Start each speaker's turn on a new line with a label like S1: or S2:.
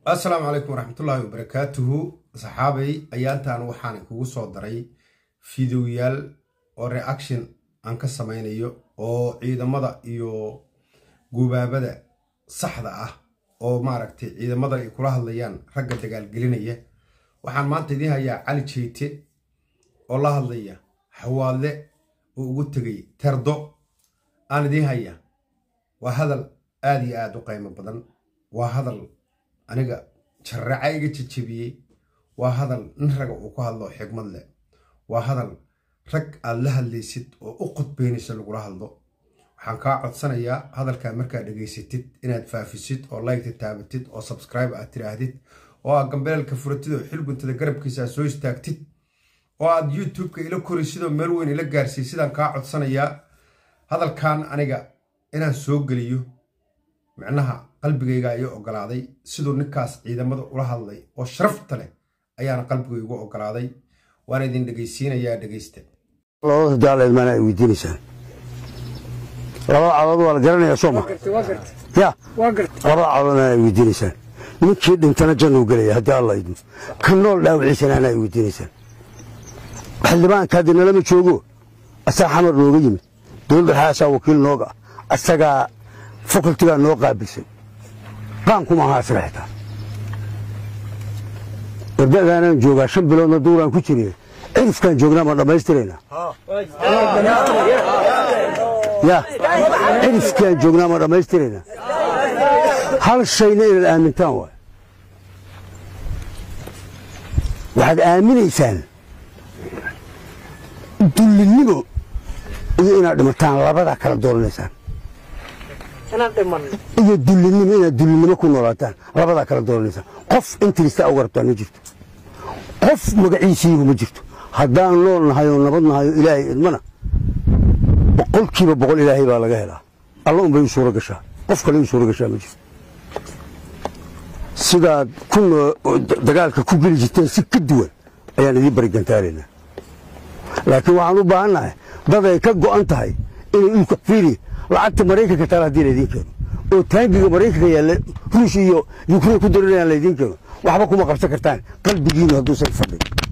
S1: assalaamu calaykum waraxmatullaahi wabarakaatuhu saxaabay ayaantan waxaan kugu soo daray fideoyaal oo reaction aan ka samaynayo oo ciidamada iyo gubaabada saxda ah oo maaragtay ciidamada ay kula hadlayaan ragga dagaalgelinaya waxaan maanta idiin hayaa cali jeyte oo la hadlaya xawaadle oo ugu tegay terdo aan idiin haya waa hadal aada iyo aada u qiimo badan waa hadal aniga jarraca iga jejebiyey waa hadal nin raga uu ku hadlo xigmad leh waa hadal rag aad la hadlaysid oo u qodbeynaysa lagula hadlo waxaan kaa codsanayaa hadalkaa markaad dhegaysatid inaad faafisid oo laygta taabatid oo sabscribe aad tidhaahdid oo aad gambeelka furatid oo xilguntada garabkiisa aad soo istaagtid oo aad youtube-ka ila koraysid oo meel weyn ila gaarsiiy sidaan kaa codsanayaa hadalkan aniga inaan soo geliyo micnaha qalbigayga iyo ogolaaday siduu ninkaas ciidamada ula hadlay oo sharafta leh ayaana qalbigaygu ogolaaday waana idin dhegaysiinayaa dhegaysta
S2: labada daaleedmaana ay weydiinaysaan labada cadood waa la garanayaa sooma ya labada cadoodna ay weydiinaysaan ninkii dhintana jannuu gelaya haddii alla idmo ka nool dhaawiciisana ay weydiinaysaan xildhibaanka haddi nalama joogo asaa xamar nooga yimid dowladda xaasaa wakiil nooga ah asagaa fakultigaa noo qaabilsan qaankuma ahaa asaga xitaa wardadaanaan joogaa shan biloodna duuraan ku jiriye cirifkaan joognaa ma dhammaystiraynaa ya cirifkaan joognaa ma dhammaystiraynaa hal shayna inaad aamintaan waay waxaad aaminaysaan dullinnimo iyo inaad dhimataan labadaa kala dooranaysaan iyo dullinnimo inaad dullinnimo ku noolaataan labadaa kala dooranaysaan qof intirista uga rabtaan ma jirto qof magaciisiigu ma jirto haddaan nool nahay oo nabad nahay oo ilaahay idmana boqolkiiba boqol ilaahay baa laga helaa alla unbay u suuro gashaa qof kale u suuro gashaa ma jirto sidaad ku dagaalka ku geli jirteen si ka duwan ayaan idiin barigantaaraynaa laakiin waxaan u baahannahay dad ay ka go'an tahay inay ulka fiiri lacagta maraykanka taala haddii laydiin keeno oo taangiga maraykanka yaalla ruush iyo yukrain ku darinayaan laydiin keeno waxba kuma qabsan kartaan qalbigiinu hadduusan fadhin